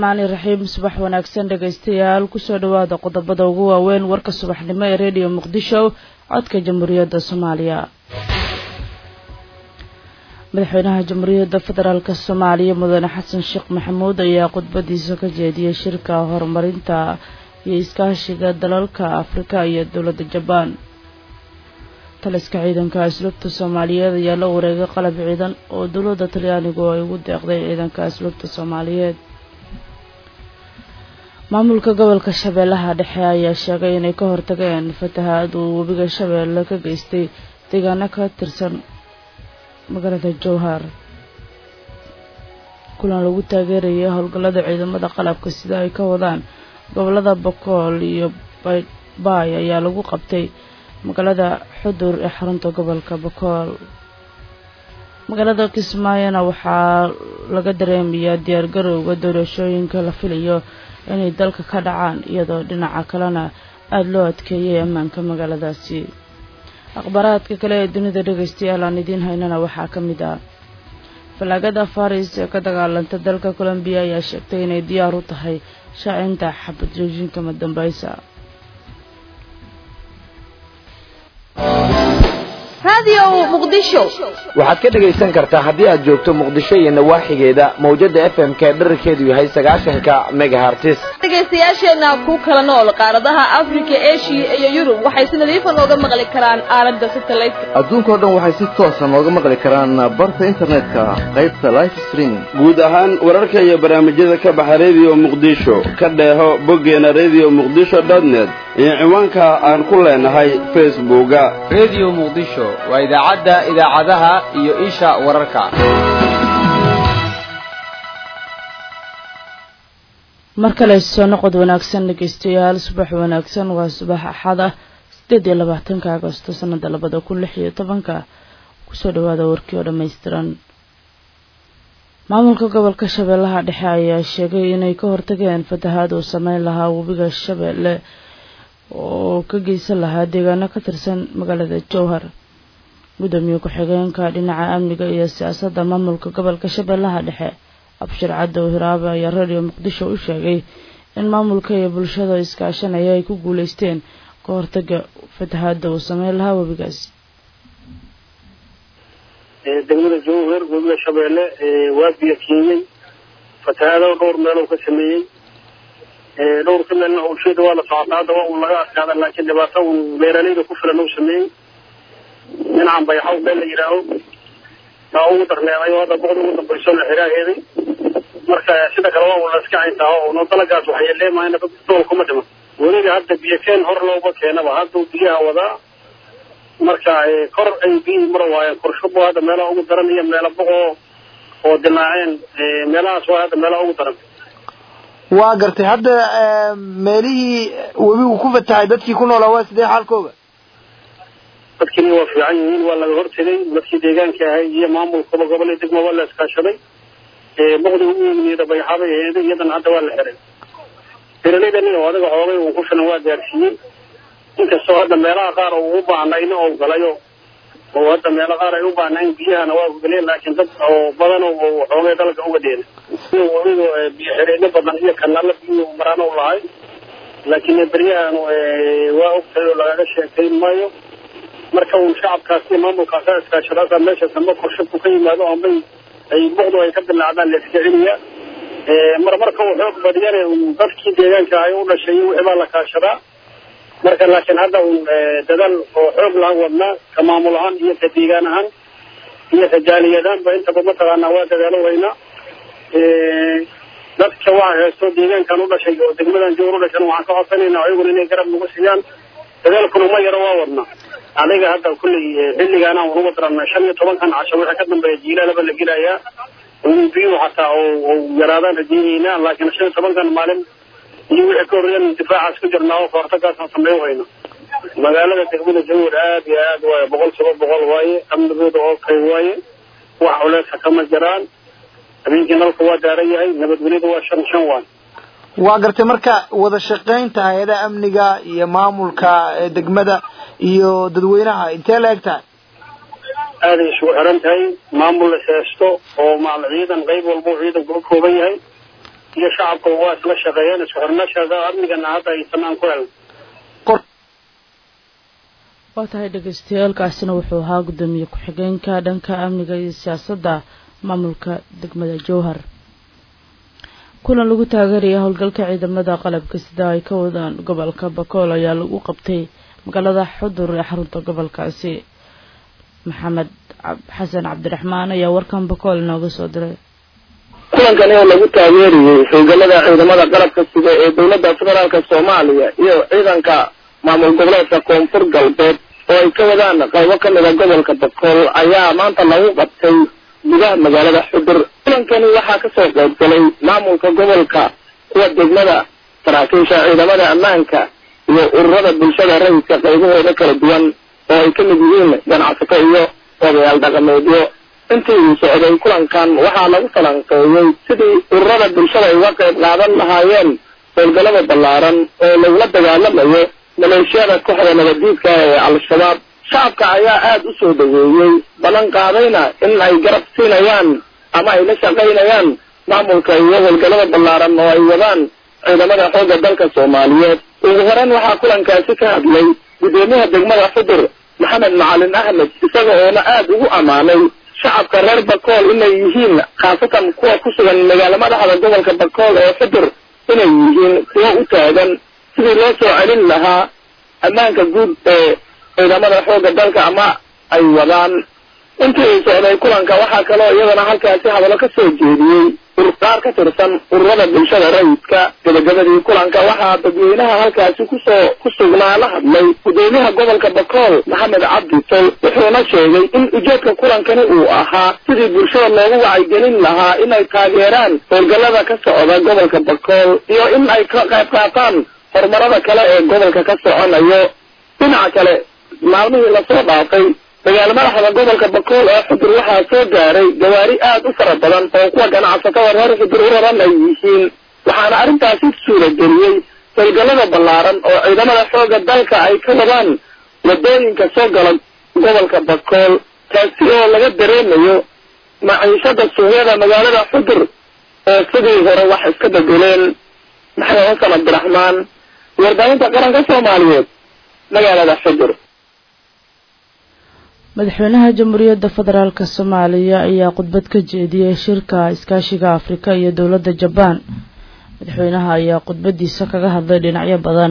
raxmaani raxiim subax wanaagsan dhegaystayaal kusoo dhawaada qodobada ugu waaweyn warka subaxnimo ee rediyo muqdisho codka jamhuuriyadda soomaaliya madaxweynaha jamhuuriyadda federaalk soomaaliya mudane xasan sheekh maxamuud ayaa khudbadiisa ka jeediyey shirka horumarinta iyo iskaashiga dalalka afrika iyo dowladda jabaan taliska ciidanka asluubta soomaaliyeed ayaa la wareegay qalab ciidan oo dowladda talyaanigu ay ugu deeqday ciidanka asluubta soomaaliyeed maamulka gobolka shabeellaha dhexe ayaa sheegay inay ka hortageen fatahaad uu webiga shabeelle ka geystay deegaano ka tirsan magaalada jowhar kulan lagu taageerayay howlgallada ciidamada qalabka sida ay ka wadaan gobolada bokool iyo baydbaay ayaa lagu qabtay magaalada xudur ee xarunta gobolka bokool magaalada kismaayona waxaa laga dareemayaa diyaargarowga doorashooyinka la filayo inay dalka ka dhacaan iyadoo dhinaca kalena aada loo adkeeyay ammaanka magaaladaasi akhbaaraadka kale ee dunida dhegaystayaal aan idiin haynana waxaa ka mid ah fallaagada faris ee ka dagaalanta dalka colombiya ayaa sheegtay inay diyaar u tahay shaacinta xabad joojinka madambaysa waxaad ka dhegaysan kartaa haddii aad joogto muqdisho iyo nawaaxigeeda mawjada f m ka dherarkeedu yahay sagaashanka megahartis dhegaystayaasheenna ku kala nool qaaradaha afrika eshiya iyo yurub waxay si nadiifa nooga maqli karaan aalada satelliteka adduunkao dhan waxay si toosa nooga maqli karaan barta internetka qaybta life streaming guud ahaan wararka iyo barnaamijyada ka baxa rediyo muqdisho ka dheeho boggeena rediyo muqdisho dotnet iyo ciwaanka aan ku leenahay facebooka rediyo muqdisho waa idaacadda idaacadaha iyo isha wararka mar kale soo noqod wanaagsan dhegeystayaal subax wanaagsan waa subax axad ah sideed iyo labaatanka agosto sanada labada kun lix iyo tobanka kusoo dhawaada warkii oo dhammaystiran maamulka gobolka shabeellaha dhexe ayaa sheegay inay ka hortageen fatahaad uu sameyn lahaa webiga shabeelle oo ka geysan lahaa deegaano ka tirsan magaalada jowhar gudoomiye ku-xigeenka dhinaca amniga iyo siyaasadda maamulka gobolka shabeellaha dhexe abshir cadow hiraabe ayaa radio muqdisho u sheegay in maamulka iyo bulshada iskaashanaya ay ku guuleysteen ka hortaga fatahaada uu sameyn lahaa webigaasi degmada jowhar webiga shabeelle waa biyo kiinyey fatahaado dhowr meeloo ka sameeyey dhowr ka meelna hawsheeda waa la socotaa haddaba un laga adkaada laakiin dhibaato un beeralayda ku filan uu sameeyey dhinacan bayaxaw meel la yidhaaho taa ugu darneeday oo hadda boqda ugu dambayso la xiraaheeday marka sida kale waa un la iska cayntaa oo no dalagaas waxay leemaayna dad dool kuma dhiman weliga hadda biyo keen hor looba keenaba hadduu biyaha wadaa marka kor ay biyihii mara waayeen korshubo hadda meelaha ugu daran iyo meelo boqoo oo dilaaceen meelahaas waa hadda meelaha ugu daran waa gartay hadda meelihii webigu ku fatahay dadkii ku noolaa waa sidee xaalkooga dadkini waa fiican yihiin waa laga hortegay dadkii deegaanka ahay iyo maamulkaba gobol iyo degmo waa la iskaashaday boqdiga u yimid bayxaabay aheeday iyadana hadda waa la xiray beeralayda nin oo adiga xoogay uu ku filan waa gaarsiiyey inkastoo hadda meelaha qaar uu u baahnayna oo galayo oo hadda meelo qaar ay u baahnayn biyahana waa galeen laakiin dad oo badan oo xoogay dalka uga dheena weliba biyo xireyno badan iyo kanaala biyuhu maraan u lahay laakiin beryahan waa ogtahay oo lagaga sheekayn maayo marka uun shacabkaas iyo maamulkaasa iskaashadaasa meesha dambe korshadku ka yimaado ambay ay buqdu ay ka dilaacdaan la iska celiyaa mar marka uu xoog badiyane dadkii deegaanka ahay u dhashay wixii baa la kaashadaa marka laakiin hadda uun dadaal oo xoog lahan wadnaa ka maamul ahaan iyo ka deegaan ahaan iyo ka jaaliyadaanba intaba mataqaanaa waa dadaalo weynaa dadka waxa haysto deegaankan u dhashay oo degmadan jowr u dhashan waxaan ka codsanayna ayaguna inay garab nagu siiyaan dadaalkuna ma yaro waa wadnaa adiga hadda kulley xilligaana aan uga daran shan iyo tobankan casho wixii ka dambeeya jiilaalaba la gelayaa biyuhu xataa oo yaraadaan rajeynayna laakiin shan iyo tobankan maalin iyo wixii ka horreeyan difaacaas ku jirnaa oo kahortagaasaan sameyn wayno magaalada degmada jawar aad iyo aad waaye boqol kiiba boqol waaye amnigooda oo kay waaye wax culeedka kama jiraan habeenkii nalka waa daaran yahay nabadgelyada waa shan shan waan waa gartay marka wada shaqaynta hay-adaha amniga iyo maamulka degmada iyo dadweynaha intee la eg tahay aaday isugu xiran tahay maamul la seesto oo maal ciidan qayb walba uu ciidanku ka kooban yahay iyo shacabka waa isla shaqeeyeen isku xirnashada amnigana hadda aysan aan ku helin waa tahay dhagaystayaalkaasina wuxuu ahaa guddoomiye ku-xigeenka dhanka amniga iyo siyaasadda maamulka degmada jowhar kulan lagu taageeraya howlgalka ciidamada qalabka sida ay ka wadaan gobolka bakool ayaa lagu qabtay magaalada xudur ee xarunta gobolkaasi maxamed xasan cabdiraxmaan ayaa warkan bakool inooga soo diray kulankan oo lagu taageeriyey howlgalada ciidamada qalabka sida ee dowladda federaalka soomaaliya iyo ciidanka maamul goboleedka koonfur galbeed oo ay ka wadaan qaybo ka mida gobolka bakool ayaa maanta lagu qabtay gudaha magaalada xudur kulankani waxaa kasoo qayb galay maamulka gobolka kuwa degmada saraakiisha ciidamada ammaanka iyo ururada bulshada rayidka qaybahooda kala duwan oo ay ka mid yihiin ganacsato iyo odayaal dhaqameedyo intii uu socday kulankan waxaa lagu falanqeeyey sidii ururada bulshada ay uga qayb qaadan lahaayeen howlgalada ballaaran oo lagula dagaalamayo maleeshiyada kooxda nabadiidka ee al-shabaab shacabka ayaa aada u soo dhaweeyey ballan qaadayna in ay garab siinayaan ama ay la shaqaynayaan maamulka iyo howlgalada ballaaran oo ay wadaan ciidamada xoogga dalka soomaaliyeed ugu horeyn waxaa kulankaasi ka hadlay guddoomiyaha degmada xudur maxamed macalin axmed isaga oona aada ugu ammaanay shacabka reer bakool inay yihiin khaasatan kuwa ku sugan magaalo madaxda gobolka bakool ee xudur inay yihiin kuwo u taagan sidii loo soo celin lahaa ammaanka guud ee ciidamada xoogga dalka ama ay wadaan intii uu socday kulanka waxaa kaloo iyadana halkaasi hadallo ka soo jeediyey qaar ka tirsan ururada bulshada rayidka gabagabadii kulanka waxaa dadweynaha halkaasi kusoo ku sugnaa la hadlay gudoomiyaha gobolka bakool maxamed cabdi tol wuxuuna sheegay in ujeedka kulankani uu ahaa sidii bulshada loogu wacyigelin lahaa inay taageeraan howlgallada ka socda gobolka bakool iyo in ay ka qayb qaataan horumarada kale ee gobolka ka soconayo dhinaca kale maalmihii lasoo dhaafay magaalo madaxda gobolka bakool ee xudur waxaa soo gaaray gawaari aada u fara badan oo kuwa ganacsatada reer xudur u raran ay yihiin waxaana arrintaasi suurageliyey howlgallada ballaaran oo ciidamada xoogga dalka ay ka wadaan wadooyinka soo gala gobolka bakool taasi oo laga dareemayo maciishada suuqyada magaalada xudur oo sidii hore wax iska bedeleen maxamed xasan cabdiraxmaan warbaahinta qaranka soomaaliyeed magaalada xudur madaxweynaha jamhuuriyadda federaalk soomaaliya ayaa khudbad ka jeediyey shirka iskaashiga afrika iyo dowladda jabaan madaxweynaha ayaa khudbadiisa kaga hadlay dhinacyo badan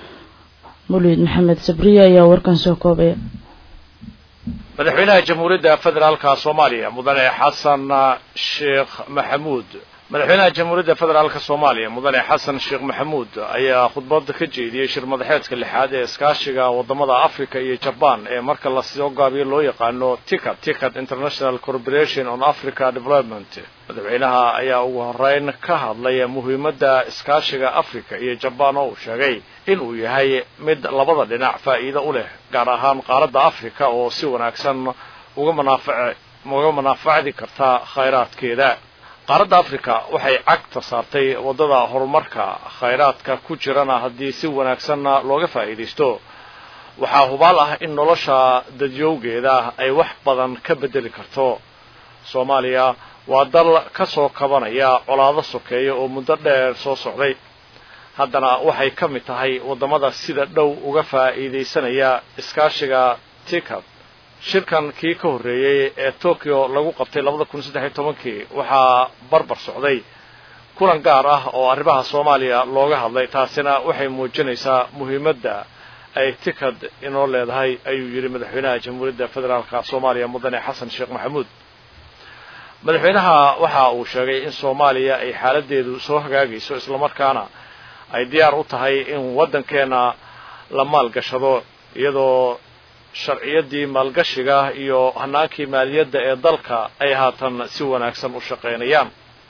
mulid maxamed sabriye ayaa warkan soo koobaya madaxweynaha jamhuuriyadda federaalka soomaaliya mudane xasan sheekh maxamuud madaxweynaha jamhuuriyadda federaalka soomaaliya mudane xasan sheekh maxamuud ayaa khudbada ka jeediyey shir madaxeedka lixaad ee iskaashiga wadamada africa iyo jaban ee marka lasoo gaabiyo loo yaqaano ticat ticat international corporation on africa development madaxweynaha ayaa ugu horeyn ka hadlay muhiimadda iskaashiga africa iyo jaban oo uu sheegay in uu yahay mid labada dhinac faa'iido u leh gaar ahaan qaaradda africa oo si wanaagsan uga manaafac uga manaafacdi karta khayraadkeeda qaaradda africa waxay cagta saartay waddada horumarka khayraadka ku jirana haddii si wanaagsanna looga faa'iidaysto waxaa hubaal ah in nolosha dadyowgeeda ay wax badan ka beddeli karto soomaaliya waa dal ka soo kabanaya colaado sokeeya oo muddo dheer soo socday haddana waxay ka mid tahay waddamada sida dhow uga faa'iidaysanaya iskaashiga tikab shirkan kii ka horreeyey ee tokyo lagu qabtay labada kun saddex iyo tobankii waxaa barbar socday kulan gaar ah oo arrimaha soomaaliya looga hadlay taasina waxay muujinaysaa muhiimadda ay tikad inoo leedahay ayuu yidhi madaxweynaha jamhuuriyadda federaalka soomaaliya mudane xasan sheekh maxamuud madaxweynaha waxa uu sheegay in soomaaliya ay xaaladeedu soo hagaagayso islamarkaana ay diyaar u tahay in waddankeena la maalgashado iyadoo sharciyadii maalgashiga iyo hanaankii maaliyadda ee dalka ay haatan si wanaagsan u shaqaynayaan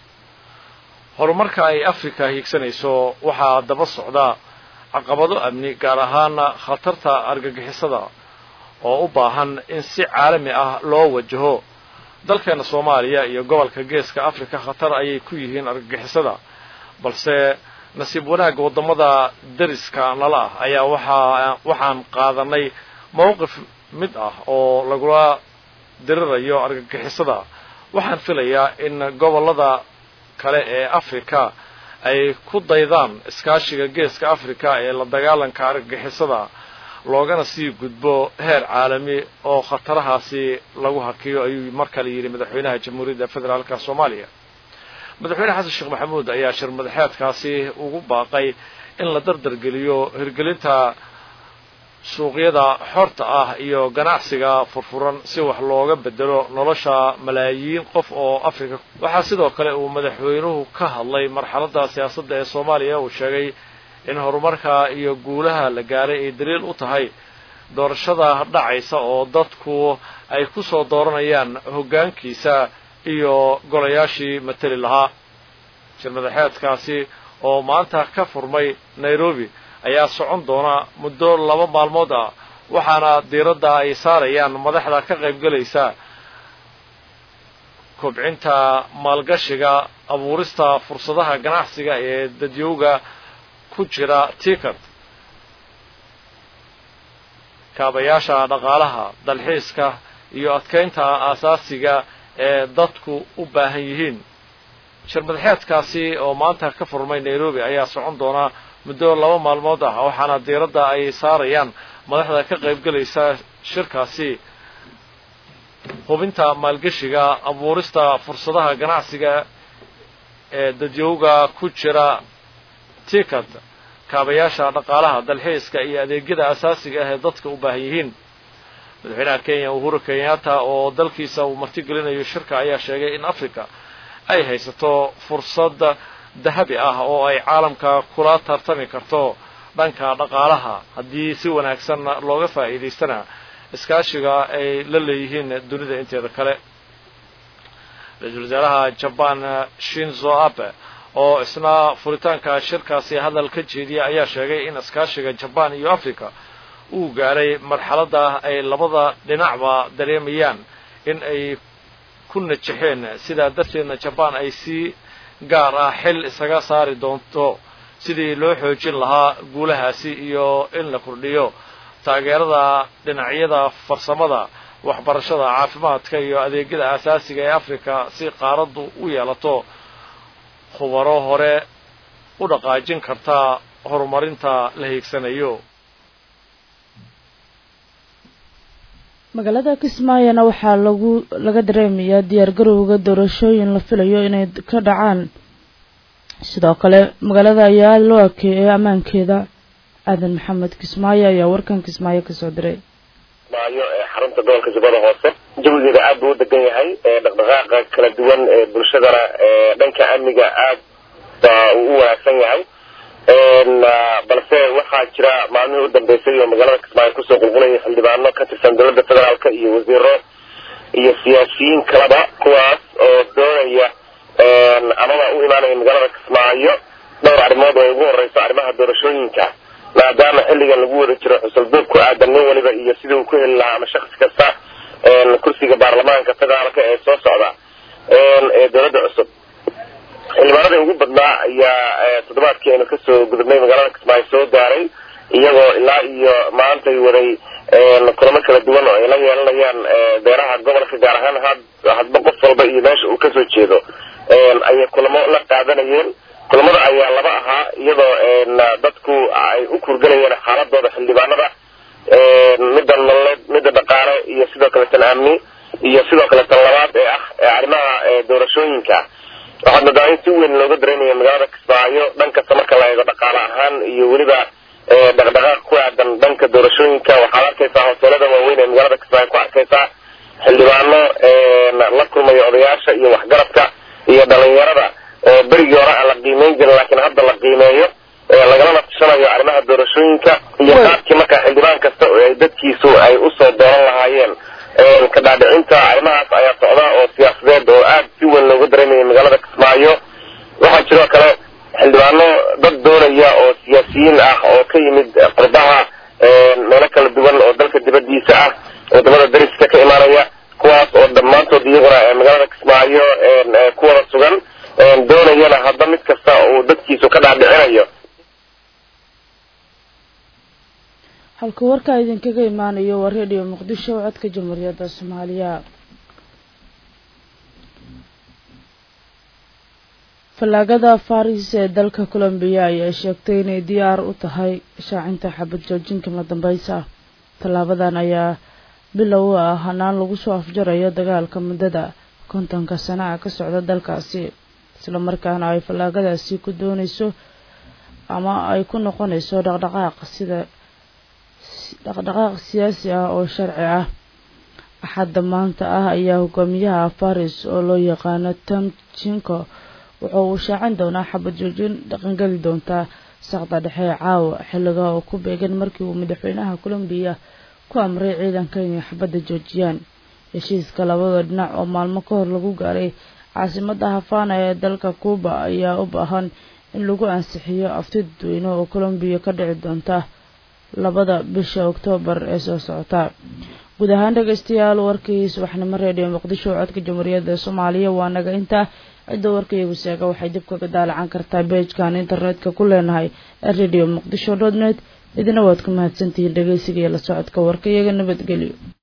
horumarka ay africa hiigsanayso waxaa daba socda caqabado amni gaar ahaan khatarta argagixisada oo u baahan in si caalami ah loo wajaho dalkeena soomaaliya iyo gobolka geeska africa khatar ayay ku yihiin argagixisada balse nasiib wanaagga waddamada dariska nala ah ayaa waxaa waxaan qaadanay mowqif mid ah oo lagula dirirayo argagixisada waxaan filayaa in gobollada kale ee africa ay ku daydaan iskaashiga geeska africa ee la dagaalanka argagixisada loogana sii gudbo heer caalami oo khatarahaasi lagu hakiyo ayuu mar kale yidhi madaxweynaha jamhuuriyadda federaalka soomaaliya madaxweyne xasan sheekh maxamuud ayaa shir madaxeedkaasi ugu baaqay in la dardargeliyo hirgelinta suuqyada xorta ah iyo ganacsiga furfuran si wax looga bedelo nolosha malaayiin qof oo africa waxaa sidoo kale uu madaxweynuhu ka hadlay marxaladda siyaasadda ee soomaaliya uu sheegay in horumarka iyo guulaha la gaaray ay daliil u tahay doorashada dhacaysa oo dadku ay ku soo dooranayaan hoggaankiisa iyo golayaashii mateli lahaa shir madaxeedkaasi oo maanta ka furmay nairobi ayaa socon doona muddo laba maalmood ah waxaana diiradda ay saarayaan madaxda ka qaybgelaysa kobcinta maalgashiga abuurista fursadaha ganacsiga ee dadyowga ku jira tikat kaabayaasha dhaqaalaha dalxiiska iyo adkaynta aasaasiga ee dadku u baahan yihiin shir madaxeedkaasi oo maanta ka furmay nairobi ayaa socon doona muddo laba maalmood ah waxaana diiradda ay saarayaan madaxda ka qaybgelaysa shirkaasi hubinta maalgeshiga abuurista fursadaha ganacsiga ee dadyowga ku jira tikat kaabayaasha dhaqaalaha dalxiiska iyo adeegyada asaasiga ah ee dadka u baahan yihiin madaxweynaha kenya uhuru kenyatta oo dalkiisa uu martigelinayo shirka ayaa sheegay in africa ay haysato fursad dahabi ah oo ay caalamka kula tartami karto dhanka dhaqaalaha haddii si wanaagsan looga faa'iidaystana iskaashiga ay la leeyihiin dunida inteeda kale ra-iisul wasaaraha jaban shinzo abe oo isna furitaanka shirkaasi hadal ka jeediya ayaa sheegay in iskaashiga jaban iyo africa uu gaaray marxaladda ay labada dhinacba dareemayaan in ay ku najexeen sidaa darteedna jaban ay si gaar ah xil isaga saari doonto sidii loo xoojin lahaa guulahaasi iyo in la kordhiyo taageerada dhinacyada farsamada waxbarashada caafimaadka iyo adeegyada asaasiga ee africa si qaaraddu u yeelato khubaro hore u dhaqaajin karta horumarinta la hiigsanayo magaalada kismaayona waxaa lagu laga dareemayaa diyaargarowga doorashooyin la filayo inay ka dhacaan sidoo kale magaalada ayaa loo akeeyay ammaankeeda aadan maxamed kismaayo ayaa warkan kismaayo kasoo diray maayo ee xarunta gobolka jubbada hoose jawigeeda aad buu u degan yahay dhaqdhaqaaqa kala duwan ee bulshadana dhanka amniga aad baa uu u wanaagsan yahay balse waxaa jira maalmihii u dambeysay oo magaalada kismaayo kusoo qulqulaya xildhibaano ka tirsan dowladda federaalka iyo wasiiro iyo siyaasiyiin kaleba kuwaas oo doonaya amaba u imaanaya magaalada kismaayo dhowr arrimood oo ugu horeyso arrimaha doorashooyinka maadaama xilligan lagu wada jiro xusulduub ku aadan nin waliba iyo sidii uu ku heli lahaa ama shaksi kasta kursiga baarlamaanka federaalka ee soo socda ee dowladda cusub xildhibaanadii ugu badnaa ayaa toddobaadkii aynu kasoo gudubnay magaalada kismaayo soo gaaray iyagoo ilaa iyo maantay waday kulamo kala duwan oo ay la yeelanayaan beeraha gobolka gaar ahaan had hadba qof walba iyo meesha uu kasoo jeedo ayay kulamo la qaadanayeen kulamada ayaa laba ahaa iyadoo dadku ay u kurgalayeen xaaladooda xildhibaanada midda nololeed midda dhaqaale iyo sidoo kale tan amni iyo sidoo kale tan labaad ee ah arrimaha doorashooyinka waxaad moodaa in si weyn looga dareemaya magaalada kismaayo dhan kasta marka la eego dhaqaale ahaan iyo weliba dhaqdhaqaaq ku aadan dhanka doorashooyinka waxaad arkaysaa hoteelada waaweyn ee magaalada kismaayo ku arkaysaa xildhibaano la kulmaya odayaasha iyo waxgaradka iyo dhalinyarada oo berigii hore aan la qiimeyn jirin laakiin hadda la qiimeeyo lagalana tashanayo arrimaha doorashooyinka iyo qaabkii markaa xildhibaan kasta oo ay dadkiisu ay usoo dooran lahaayeen ka dhaadhicinta arrimahaas ayaa socda oo siyaasadeed oo aad si weyn looga dareemaya magaalada kismaayo waxaa jiroo kale xildhibaano dad doonaya oo siyaasiyiin ah oo ka yimid qurbaha meelo kala duwan oo dalka dibadiisa ah wadamada dariska ka imaanaya kuwaas oo dhammaantood iyaguna magaalada kismaayo ku wada sugan doonayana hadba mid kasta uu dadkiisu ka dhaadhicinayo halka warkaa idinkaga imaanayo waa redio muqdisho codka jamhuuriyadda soomaaliya fallaagada faris ee dalka colombiya ayaa sheegtay inay diyaar u tahay shaacinta xabad joojinka la dambeysa tallaabadan ayaa bilow u ah hanaan lagu soo afjarayo dagaalka muddada kontonka sana ah ka socda dalkaasi islamarkaana ay fallaagadaasi ku dooneyso ama ay ku noqonayso dhaqdhaqaaq sida dhaqdhaqaaq siyaasi ah oo sharci ah axadda maanta ah ayaa hogaamiyaha faris oo loo yaqaano tom jinko wuxuu uu shaacin doonaa xabad joojin dhaqangeli doontaa saqda dhexe caawa xilliga oo ku beegan markii uu madaxweynaha colombiya ku amray ciidanka inay xabadda joojiyaan heshiiska labada dhinac oo maalmo ka hor lagu gaaray caasimadda hafana ee dalka cuuba ayaa u baahan in lagu ansixiyo afti dadweyne oo colombiya ka dhici doonta labada bisha oktoobar ee soo socota guud ahaan dhegeystayaal warkii subaxnimo reediyo muqdisho codka jamhuuriyadda soomaaliya waa naga intaa cidda warkaiyagu seega waxay dib kaga daalacan kartaa beejkan internetka ku leenahay ee radio muqdisho dot net idina waad ku mahadsantihiin dhegeysiga iyo la socodka warka iyaga nabadgelyo